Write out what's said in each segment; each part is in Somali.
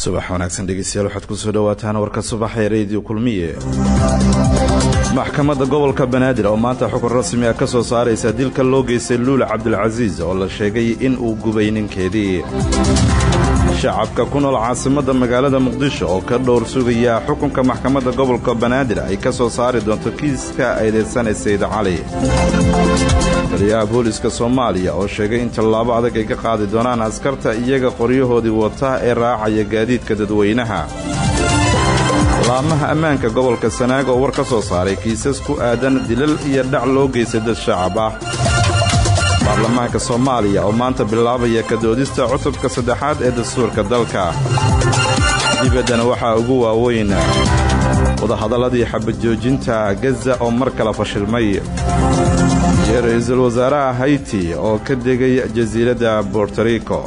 subax wanaagsan dhegeystayaal waxaad kusoo dhawaataan warka subaxa ee rediyo kulmiye maxkamadda gobolka banaadir oo maanta xukun rasmi ah ka soo saaraysa dilka loo geystay luula cabdilcasiis oo la sheegay in uu gubay ninkeedii shacabka ku nool caasimadda magaalada muqdisho oo ka dhowr sugaya xukunka maxkamadda gobolka banaadir ay ka soo saari doonto kiiska eedeysanay sayid cali taliyaha booliska soomaaliya oo sheegay in tallaabo adag ay ka qaadi doonaan askarta iyaga qoryahoodii wata ee raacaya gaadiidka dadweynaha laamaha ammaanka gobolka sanaag oo war ka soo saaray kiisas ku aadan dilal iyo dhac loo geystay dad shacab ah baarlamaanka soomaaliya oo maanta bilaabaya kadoodista cutubka saddexaad ee dastuurka dalka dibaddana waxaa ugu waaweyn wadahadalladii xabadjoojinta gaza oo mar kale fashilmay iyo ra'iisul wasaaraha hayti oo ka degay jasiiradda bortorico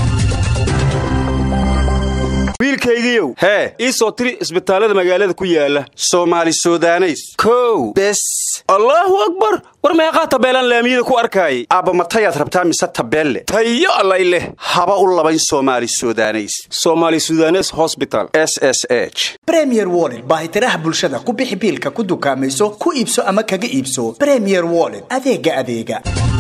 wiilkaygiiow hee ii soo tiri isbitaallada magaalada ku yaala soomaali sudaneys kow bes allaahu akbar war meeqaa tabeelaan laamiyada ku arkaayay aabba matayaad rabtaa mise tabeelle tayo allay leh haba u labayn soomaali sudaneys soomaali sudanes hosbital s s h bremier woled baahitiraha bulshada ku bixi biilka ku dukaamayso ku iibso ama kaga iibso bremier woled adeega adeega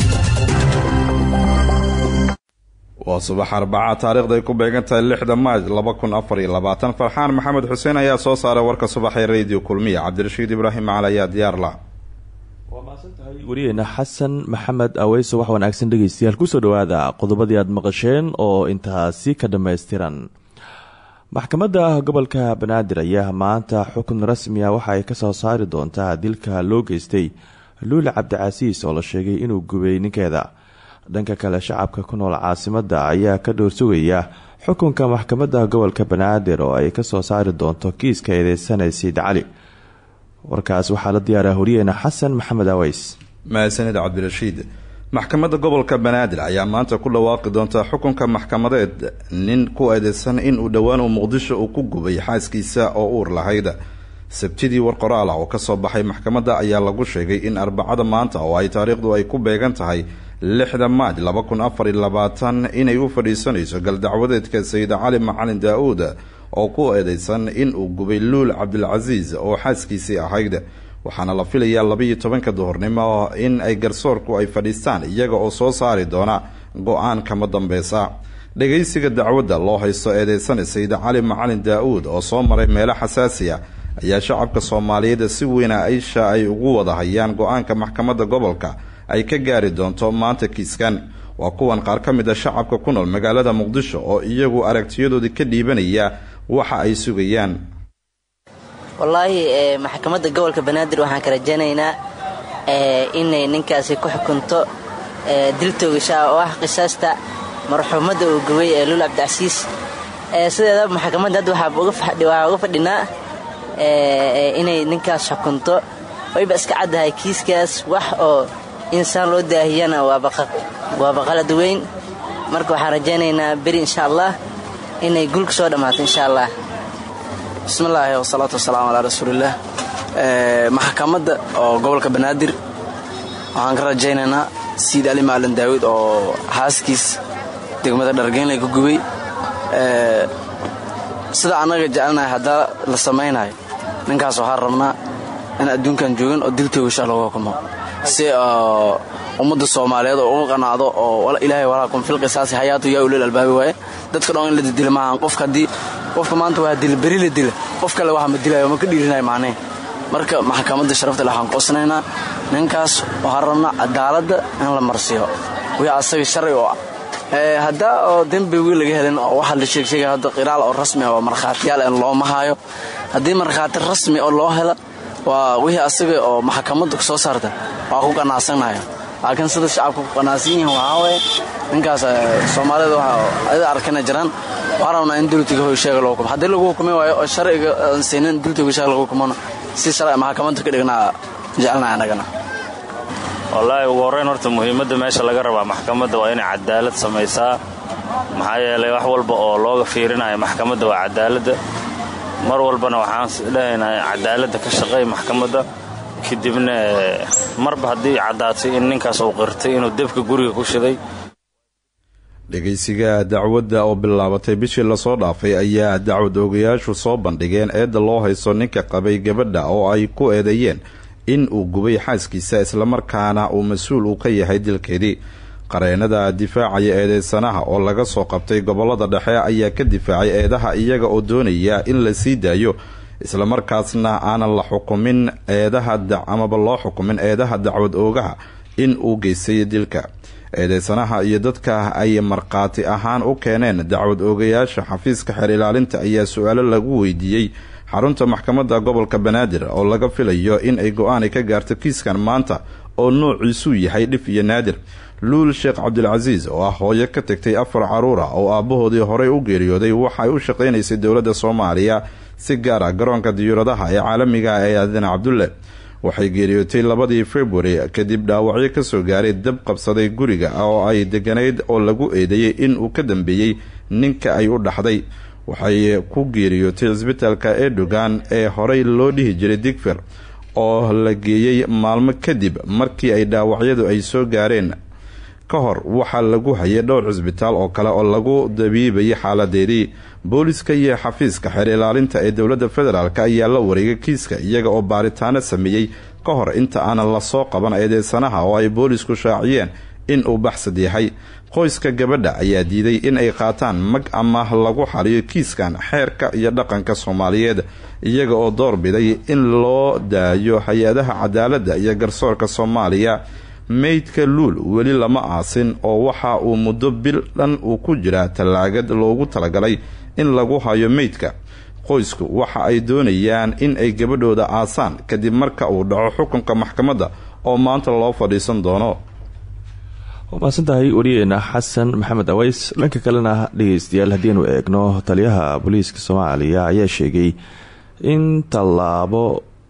waa subax arbaca taariikhda ay ku beegan tahay lixda maaj farxaan maxamed xuseen ayaa soo saaray warka subaxee rediyo kulmiya cabdirashiid ibraahim macal ayaa diyaarla waa mahadsantahay wariyeena xasan maxamed aweyso wax wanaagsan dhegeystayaal kusoo dhawaada qodobadii aad maqasheen oo intaasi ka dhammaystiran maxkamadda gobolka banaadir ayaa maanta xukun rasmi ah waxa ay kasoo saari doontaa dilka loo geystay luula cabdicasiis oo la sheegay inuu gubay ninkeeda dhanka kale shacabka ku nool caasimadda ayaa ka dhowr sugaya xukunka maxkamadda gobolka banaadir oo ay kasoo saari doonto kiiska eedeysanay sayid cali warkaas waxaa la diyaaraa horiyeena xasan maxamed aweys mahadsanid cabdirashiid maxkamadda gobolka banaadir ayaa maanta ku dhawaaqi doonta xukunka maxkamadeed nin ku eedeysan inuu dhowaan uu muqdisho uu ku gubay xaaskiisa oo uur lahayd sabtidii war qoraal ah oo kasoo baxay maxkamadda ayaa lagu sheegay in arbacada maanta oo ay taariikhdu ay ku beegan tahay lixda maaj laba kun afar iyo labaatan inay u fadhiisanayso galdacwadeedka sayid cali macalin daa-uud oo ku eedeysan inuu gubay luul cabdilcasiis oo xaaskiisii ahayd waxaana la filayaa labaiyo tobanka duhurnimo in ay garsoorku ay fadhiistaan iyaga oo soo saari doona go-aan kama dambeysa dhageysiga dacwadda loo haysto eedeysana sayid cali macalin daa-uud oo soo maray meelo xasaasiya ayaa shacabka soomaaliyeed si weyna aisha ay ugu wada hayaan go-aanka maxkamadda gobolka ay ka gaari doonto maanta kiiskan waa kuwan qaar ka mid a shacabka ku nool magaalada muqdisho oo iyagu aragtiyadoodii ka dhiibanaya waxa ay sugayaan wallaahi maxkamadda gobolka banaadir waxaan ka rajaynaynaa inay ninkaasi ku xukunto dil toogashaa oo ah qisaasta marxuumadda uu gubay ee luul cabdicasiis sideedaba maxkamadda hadda waxaa uga fadhinaa inay ninkaas xukunto wayba iska caddahay kiiskaas wax oo insaan loo daahiyana waaba qalad weyn marka waxaan rajaynaynaa beri insha allah inay gulka soo dhammaato insha allah bismillaahi wasalaatu wasalaamu calaa rasuulillaah maxkamadda oo gobolka banaadir waxaan ka rajaynaynaa siid ali maalin daawid oo xaaskiis degmada dhargeynlay ku gubay sida annaga jecelnahay haddaa la samaynayo ninkaas waxaan rabnaa in adduunkan joogin oo diltoogasha lagu hukumo si ummadda soomaaliyeed oo uga qanaacdo oo ilaahay walaakum fil qisaasi hayaatu yaa ulil albaabi waaye dadka dhan in la didila maahan qofka haddii qofka maanta waa dila beri la dila qof kale waxa ma dilayo ma ka dhiirinayo macnee marka maxkamadda sharafta le waxaan qoosnaynaa ninkaas waxaan rabnaa cadaaladda in la marsiyo wii asaga sharci oo ah haddaa oo dembigii laga helin oo waxaa la sheegsheegaya hadda qiraal oo rasmi ah oo markhaatiyaal in looma haayo haddii markhaati rasmi oo loo helo waa wixii asaga oo maxkamaddu soo saarta waa ku qanaacsanayo laakiin sida shacabka ku qanaacsan yihiin waxaa waye ninkaas soomaalida ada arkana jiraan waxaa rabnaa in dultiga hoysheega loo hukumo haddii lagu hukumi waayo oo sharciga aan siinin dultiga hoysheega lagu hukumona si sharci maxkamadda ka dhignaa jecelnahay annagana wallaahi ugu horrayn horta muhiimadda meesha laga rabaa maxkamadda waa inay cadaalad samaysaa maxaa yeelay wax walba oo looga fiirinayo maxkamadda waa cadaaladda mar walbana waxaan dhahaynaa cadaaladda ka shaqeey maxkamadda kadibna marba haddii caddaatay in ninkaas uu qirtay inuu debka guriga ku shiday dhegeysiga dacwadda oo bilaabatay bishii lasoo dhaafay ayaa dacwad oogayaashu soo bandhigeen eedda loo haysto ninka qabay gabadha oo ay ku eedeeyeen in uu gubay xaaskiisa islamarkaana uu mas-uul uu ka yahay dilkeedii qareenada difaacaya eedeysanaha oo laga soo qabtay gobolada dhexe ayaa ka difaacay eedaha iyaga oo doonaya in la sii daayo islamarkaasna aanan la xukumin eedaha amaba loo xukumin eedaha dacwad oogaha in uu geystay dilka eedeysanaha iyo dadka ay markhaati ahaan u keeneen dacwad oogayaasha xafiiska xeer ilaalinta ayaa su-aalo lagu weydiiyey xarunta maxkamadda gobolka banaadir oo laga filayo in ay go-aani ka gaarto kiiskan maanta oo noociisuu yahay dhif iyo naadir luul sheekh cabdilcasiis oo ah hooyo ka tagtay afar caruura oo aabbahoodii horey u geeriyooday waxay u shaqaynaysay dowladda soomaaliya si gaar ah garoonka diyuuradaha ee caalamiga ee aadan cabdulle waxay geeriyootay labadii february kadib dhaawacyo kasoo gaaray dab qabsaday guriga oo ay deganayd oo lagu eedeeyey in uu ka dambeeyey ninka ay u dhaxday waxay ku geeriyootay cisbitaalka erdogan ee horey loo dhihi jiray digfer oo la geeyey maalmo kadib markii ay dhaawacyadu ay soo gaareen ka hor waxaa lagu hayay dhowr cisbitaal oo kale oo lagu dabiibayay xaaladeedii booliska iyo xafiiska xeer ilaalinta ee dowladda federaalk ayaa la wareegay kiiska iyaga oo baaritaano sameeyey ka hor inta aanan lasoo qaban eedeysanaha oo ay boolisku shaaciyeen in uu baxsad yahay qoyska gabadha ayaa diiday in ay qaataan mag ama lagu xaliyo kiiskan xeerka iyo dhaqanka soomaaliyeed iyaga oo doorbiday in loo daayo hay-adaha cadaaladda iyo garsoorka soomaaliya meydka luul weli lama aasin oo waxa uu muddo bil dhan uu ku jiraa tallaagad loogu talagalay in lagu hayo meydka qoysku waxa ay doonayaan in ay gabadhooda aasaan kadib marka uu dhaco xukunka maxkamadda oo maanta loo fadhiisan doono waa mahadsantahay wariyeena xasan maxamed aweys dhanka kalena dhegeystayaal haddiinu eegno taliyaha booliiska soomaaliya ayaa sheegay in tallaabo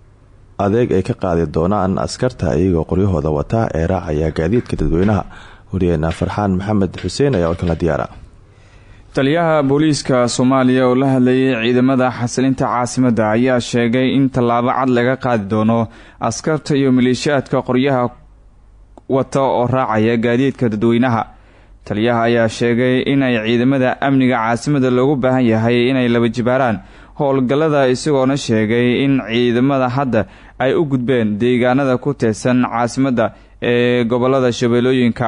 adeeg ay ka qaadi doonaan askarta iyagoo qoryahooda wata ee raacaya gaadiidka dadweynaha wariyeena farxaan maxamed xuseen ayaa warkan la diyaara taliyaha booliiska soomaaliya oo la hadlayay ciidamada xasilinta caasimadda ayaa sheegay in tallaabo cad laga qaadi doono askarta iyo maleeshiyaadka qoryaha wata oo raacaya gaadiidka dadweynaha taliyaha ayaa sheegay inay ciidamada amniga caasimada loogu baahan yahay inay laba jibaaraan howlgallada isagoona sheegay in ciidamada hadda ay u gudbeen deegaanada ku teedsan caasimadda ee gobolada shabeellooyinka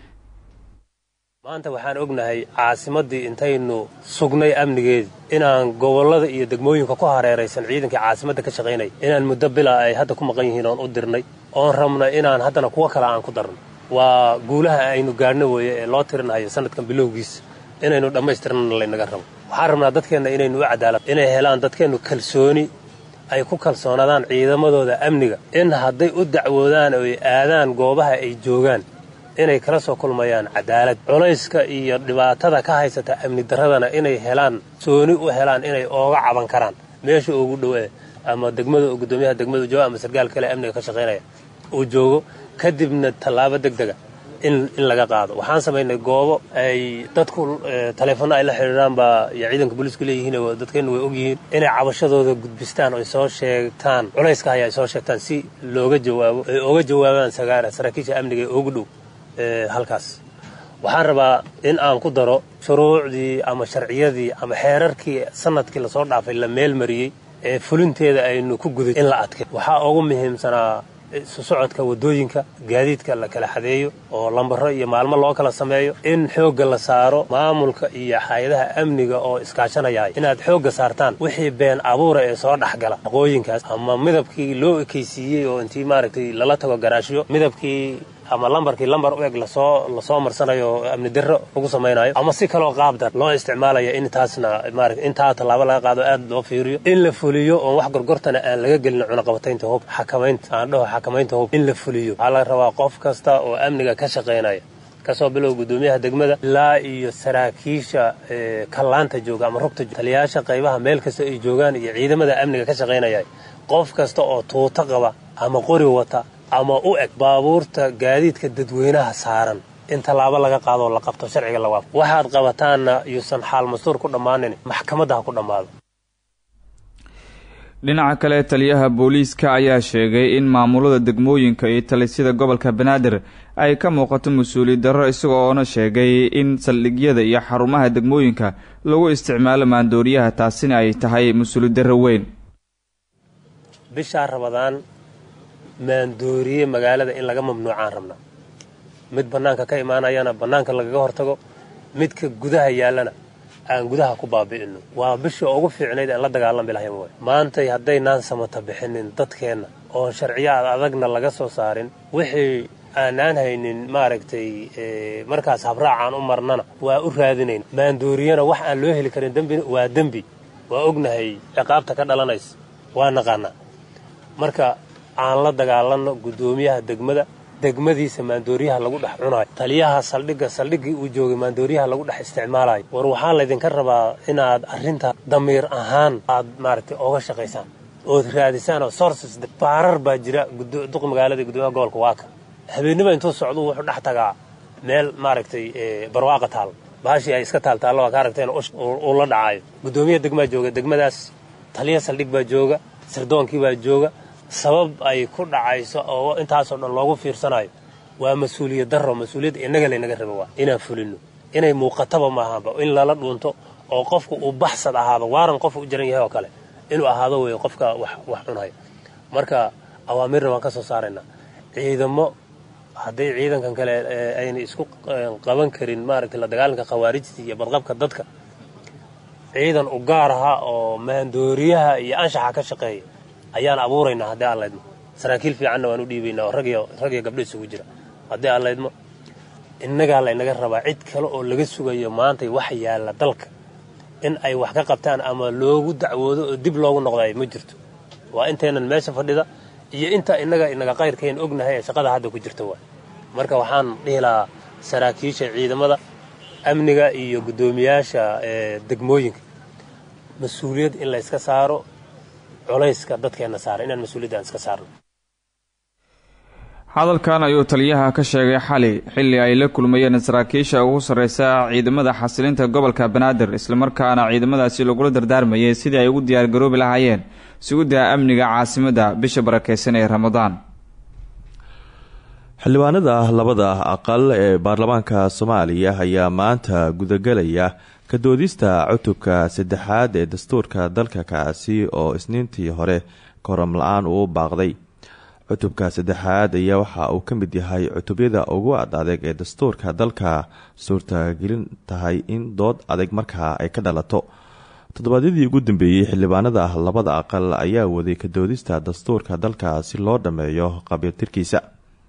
maanta waxaan ognahay caasimaddii intaynu sugnay amnigeedi inaan gobollada iyo degmooyinka ku hareeraysan ciidankii caasimadda ka shaqaynaya inaan muddo bila ay hadda ku maqan yihiin oon u dirnay oon rabnay inaan haddana kuwo kale aan ku darno waa guulaha aynu gaadhno weeye ee loo tirinhayo sanadkan bilowgiisa inaynu dhammaystirnana laynaga rabo waxaan rabnaa dadkeenna inaynu u cadaalad inay helaan dadkeennu kalsooni ay ku kalsoonaadaan ciidamadooda amniga in hadday u dacwoodaan oo ay aadaan goobaha ay joogaan inay kala soo kulmayaan cadaalad culayska iyo dhibaatada ka haysata amni darradana inay helaan sooni u helaan inay ooga caban karaan meesha ugu dhowe ama degmada gudoomiyaha degmada jooga ama sarkaal kale amniga ka shaqaynaya uu joogo kadibna tallaabo deg dega in in laga qaado waxaan samaynay goobo ay dadku taleefanno ay la xidhiidhaan baa iyo ciidanka booliisku leeyihiin dadkeennu way ogyihiin inay cabashadooda gudbistaan oo ay soo sheegtaan culayska haya ay soo sheegtaan si looga jawaabo ay oga jawaabaan sagaara saraakiisha amniga ee ugu dhow halkaas waxaan rabaa in aan ku daro shuruucdii ama sharciyadii ama xeerarkii sanadkii lasoo dhaafay la meel mariyey ee fulinteeda aynu ku guday in la adkay waxaa ugu muhiimsanaa isu socodka waddooyinka gaadiidka la kala xadeeyo oo lambaro iyo maalmo loo kala sameeyo in xoogga la saaro maamulka iyo hay-adaha amniga oo iskaashanayay inaad xoogga saartaan wixii been abuura ee soo dhexgala aqooyinkaas ama midabkii loo ekaysiiyey oo intii maaragtay lala tago garaashyo midabkii ama lambarkii lambar u eg lasoo lasoo marsanayo oo amni darro lagu samaynayo ama si kaloo qaabdan loo isticmaalaya in taasna maarata intaa tallaabo laga qaado aad loo fiiriyo in la fuliyo oon wax gorgortana aan laga gelin cunaqabataynta hub xakamaynta aan dhaho xakamaynta hub in la fuliyo waxaa laga rabaa qof kasta oo amniga ka shaqaynaya kasoo bilow gudoomiyaha degmada ilaa iyo saraakiisha kallaanta jooga ama rugta taliyayaasha qaybaha meel kasta ay joogaan iyo ciidamada amniga ka shaqaynaya qof kasta oo tuuto qaba ama qori wata ama u eg baabuurta gaadiidka dadweynaha saaran in tallaabo laga qaadoo la qabto sharciga la waafo waxaad qabataanna yuusan xaal mastuur ku dhammaanin maxkamadda ha ku dhammaado dhinaca kale taliyaha booliiska ayaa sheegay in maamulada degmooyinka iyo talisida gobolka banaadir ay ka muuqato mas-uuliyad darro isagoona sheegay in saldhigyada iyo xarumaha degmooyinka lagu isticmaalo maandooriyaha taasina ay tahay mas-uuliyad darro weyn bishaa rabadaan maandooriye magaalada in laga mamnuucaan rabna mid bannaanka ka imaanayana bannaanka lagaga hortago midka gudaha yaallana aan gudaha ku baabi'ino waa bishii ugu fiicnayd aan la dagaalami lahayn way maantay haddaynaan samata bixinin dadkeenna oon sharciyaad adagna laga soo saarin wixii aanaan haynin maaragtay markaas habraacaan u marnana waa u raadinayn maandooriyana wax aan loo heli karin dembina waa dembi waa ognahay ciqaabta ka dhalanaysa waa naqaanaa marka aan la dagaalanno guddoomiyaha degmada degmadiisa maandooriyaha lagu dhex cunaayo taliyaha saldhigga saldhiggii uu joogay maandooriyaha lagu dhex isticmaalayo war waxaa laydinka rabaa inaad arrinta damiir ahaan aad maaragtay ooga shaqaysaan ood raadisaan oo sources baarar baa jira duq magaalada guddoomiyaha gobolka waaka habeennima intuu socdu wuxuu dhex tagaa meel maaragtay barwaaqa taal baashii ay iska taaltaallo waa ka aragteen uu la dhacaayo guddoomiyaha degmaa jooga degmadaas taliya saldhig baa jooga sirdoonkii baa jooga sabab ay ku dhacayso oo intaasoo dhan loogu fiirsanayo waa mas-uuliyad darro mas-uuliyadda innaga laynaga raba waa inaan fulino inay muuqataba maahanba in lala dhuunto oo qofku uu baxsad ahaado waaran qofku u jaran yahay oo kale inuu ahaado wey qofka wax cunaya marka awaamirna waan ka soo saaraynaa ciidamo hadday ciidankan kale ayna isku qaban karin maaragtay la dagaalanka khawaarijta iyo badqabka dadka ciidan u gaar aha oo maandooriyaha iyo anshaxa ka shaqeeya ayaan abuuraynaa haddii aan laydmo saraakiil fiicanna waan u dhiibaynaa oo rag iyo gabdho isugu jira haddii aan laydmo innagaa laynaga rabaa cid kale oo laga sugayo maantay wax yaalla dalka in ay wax ka qabtaan ama loogu dacwoodo oo dib loogu noqdayo ma jirto waa intaynan meesha fadhida iyo inta innaga inaga qayrkayn ognahay ee shaqada hadda ku jirta waay marka waxaan dhihi lahaa saraakiisha ciidamada amniga iyo guddoomiyaasha degmooyinka mas-uuliyad in layska saaro culayska dadkeenna saara inaan mas-uuliyaddan iska saarno hadalkan ayuu taliyaha ka sheegay xali xilli ay la kulmayeen saraakiisha ugu sarreysa ciidamada xasilinta gobolka banaadir islamarkaana ciidamadaasi lagula dardaarmayay sidii ay ugu diyaargaroobi lahaayeen sugidda amniga caasimadda bisha barakeysan ee ramadaan xildhibaanada labada aqal ee baarlamaanka soomaaliya ayaa maanta gudagelaya ka doodista cutubka saddexaad ee dastuurka dalka kaasi oo isniintii hore koram la-aan uu baaqday cutubka saddexaad ayaa waxa uu ka mid yahay cutubyada ugu ad adeeg ee dastuurka dalka suurtagelin tahay in dood adeeg markaa ay ka dhalato toddobaadyadii ugu dambeeyey xildhibaanada labada aqal ayaa waday ka doodista dastuurka dalka si loo dhammeeyo qabiiltirkiisa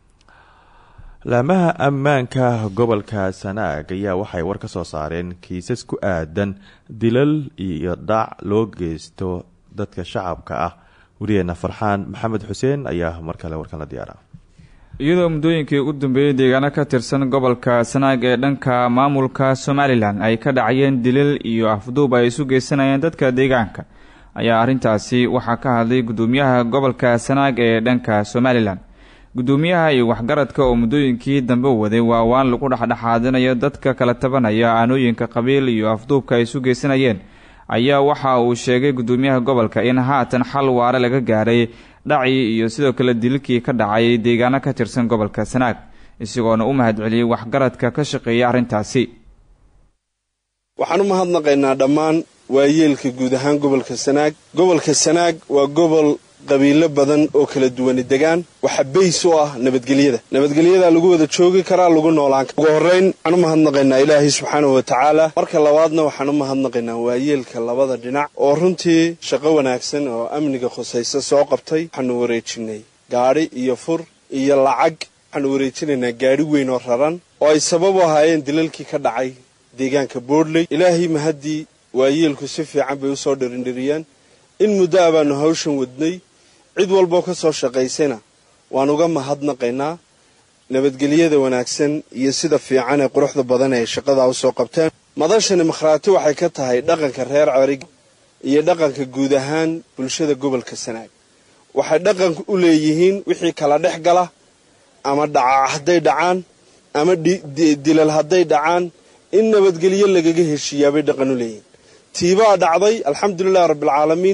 laamaha ammaanka gobolka sanaag ayaa waxay war ka soo saareen kiisas ku aadan dilal iyo dhaac loo geysto dadka shacabka ah wariyeena farxaan maxamed xuseen ayaa mar kale warkan la diyaara iyadoo muddooyinkii ugu dambeeyey deegaano ka tirsan gobolka sanaag ee dhanka maamulka somalilan ay ka dhacayeen dilal iyo afduub ay isu geysanayeen dadka deegaanka ayaa arrintaasi waxaa ka hadlay guddoomiyaha gobolka sanaag ee dhanka somalilan guddoomiyaha iyo waxgaradka oo muddooyinkii dambe waday waa waan lagu dhexdhexaadinayo dadka kala tabanaya aanooyinka qabiil iyo afduubka ay isu geysanayeen ayaa waxa uu sheegay guddoomiyaha gobolka in haatan xal waare laga gaaray dhacii iyo sidoo kale dililkii ka dhacay deegaano ka tirsan gobolka sanaag isagoona u mahadceliyey waxgaradka ka shaqeeya arrintaasi waxaan u mahadnaqaynaa dhammaan waayeelka guud ahaan gobolka sanaag gobolka sanaag waa gobol qabiilo badan oo kala duwani degaan waxa bays u ah nabadgelyada nabadgelyadaa lagu wada joogi karaa lagu noolaan kara ugu horrayn waxaan u mahadnaqaynaa ilaahay subxaanahu wa tacaala marka labaadna waxaan u mahadnaqaynaa waayeelka labada dhinac oo runtii shaqo wanaagsan oo amniga khusaysa soo qabtay waxaanu wareejinay gaadhi iyo fur iyo lacag waxaanu wareejinaynaa gaadhi weyn oo raran oo ay sabab u ahaayeen dilalkii ka dhacay deegaanka boodley ilaahay mahaddii waayeelku si fiican bay usoo dhirindhiriyeen in muddo a baanu hawshan wadnay cid walboo ka soo shaqaysayna waan uga mahadnaqaynaa nabadgelyada wanaagsan iyo sida fiican ee quruxda badan ay shaqadaa usoo qabteen madashani makhraati waxay ka tahay dhaqanka reer cerig iyo dhaqanka guud ahaan bulshada gobolka sanaag waxay dhaqan u leeyihiin wixii kala dhex gala ama dhaca hadday dhacaan ama dilal hadday dhacaan in nabadgelyo lagaga heshiiyaabay dhaqan u leeyihiin tiibaa dhacday alxamdulilahi rabbialcaalamiin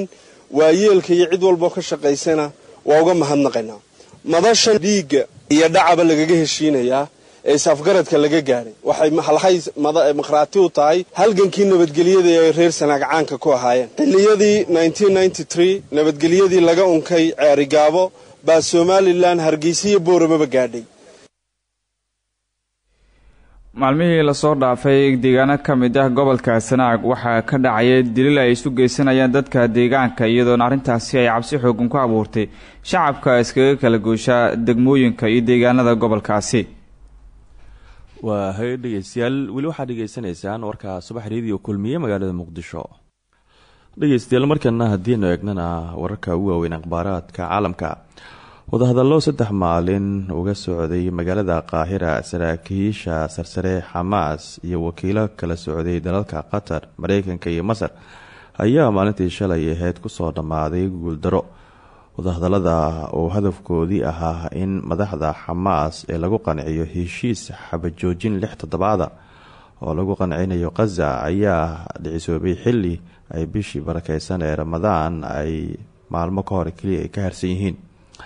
waayeelka iyo cid walboo ka shaqaysana waa uga mahadnaqaynaa madashan dhiigga iyo dhacaba lagaga heshiinayaa ee isafgaradka laga gaadhay waxay halhay maqhraati u tahay halgankii nabadgelyada ay reer sanaag caanka ku ahaayeen xilliyadii nabadgelyadii laga unkay ceerigaabo baa somalilan hargeysa iyo boorababa gaadhay maalmihii lasoo dhaafay deegaano ka mid ah gobolka sanaag waxaa ka dhacaya dilil ay isu geysanayaan dadka deegaanka iyadoona arrintaasi ay cabsi xoogan ku abuurtay shacabka iskaga kala gooshaa degmooyinka iyo deegaanada gobolkaasi waa hay dhegeystayaal weli waxaad dhegeysanaysaan warka subax reediyo kulmiye magaalada muqdisho dhegeystayaal markana haddiinu eegnana wararka ugu waaweyn akhbaaraadka caalamka wadahadallo saddex maalin uga socday magaalada qaahira saraakiisha sarsare xamaas iyo wakiilo kala socday dalalka qatar mareykanka iyo masar ayaa maalintii shalay aheyd kusoo dhammaaday guuldaro wadahadalada oo hadafkoodii ahaa in madaxda xamaas ee lagu qanciyo heshiis xabajoojin lix toddobaada oo lagu qancinayo khaza ayaa dhicisoobay xili ay bishii barakeysan ee ramadaan ay maalmo ka hor keliya ay ka harsan yihiin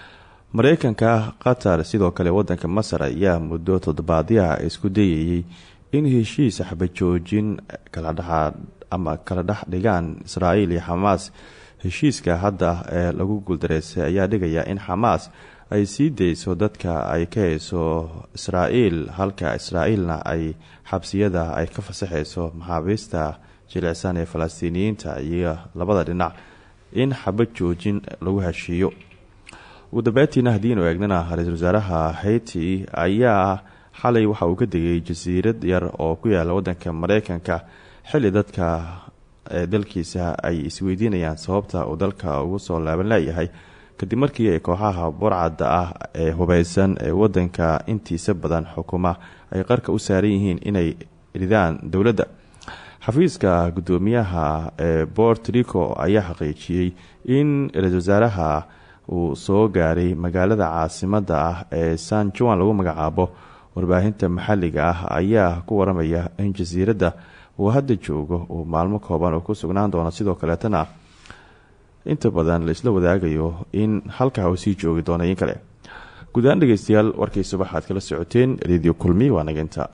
mareykanka qatar sidoo kale wadanka masar ayaa muddo toddobaadyaha isku dayayay in heshiis xabajoojin kala dhexa ama kala dhex dhigaan israa'iil iyo xamaas heshiiska hadda ee lagu guuldareystay ayaa dhigaya in xamaas ay sii dayso dadka ay ka hayso israa'iil halka israa'iilna ay xabsiyada ay ka fasaxayso maxaabiista jilicsan ee falastiiniyiinta iyo labada dhinac in xabad joojin lagu heshiiyo ugu dambeyntiina haddiinu eegnana ra-iisul wasaaraha haiti ayaa xalay waxa uu ka degay jasiirad yar oo ku yaala wadanka mareykanka xili dadka ee dalkiisa ay isweydiinayaan sababta uu dalka ugu soo laaban leeyahay kadib markii ay kooxaha burcadda ah ee hubeysan ee wadanka intiisa badan xukuma ay qarka u saaran yihiin inay ridaan dowladda xafiiska guddoomiyaha ee bort rico ayaa xaqiijiyey in ra-iisul wasaaraha uu soo gaaray magaalada caasimada ah ee san juan lagu magacaabo warbaahinta maxalliga ah ayaa ku waramaya in jasiiradda uu hadda joogo uu maalmo kooban uu ku sugnaan doono sidoo kaleetana inta badan la isla wadaagayo in halkaa uu sii joogi doono in kale guud ahaan dhegeystayaal warkii subax aad kala socoteen redio kulmi waa naginta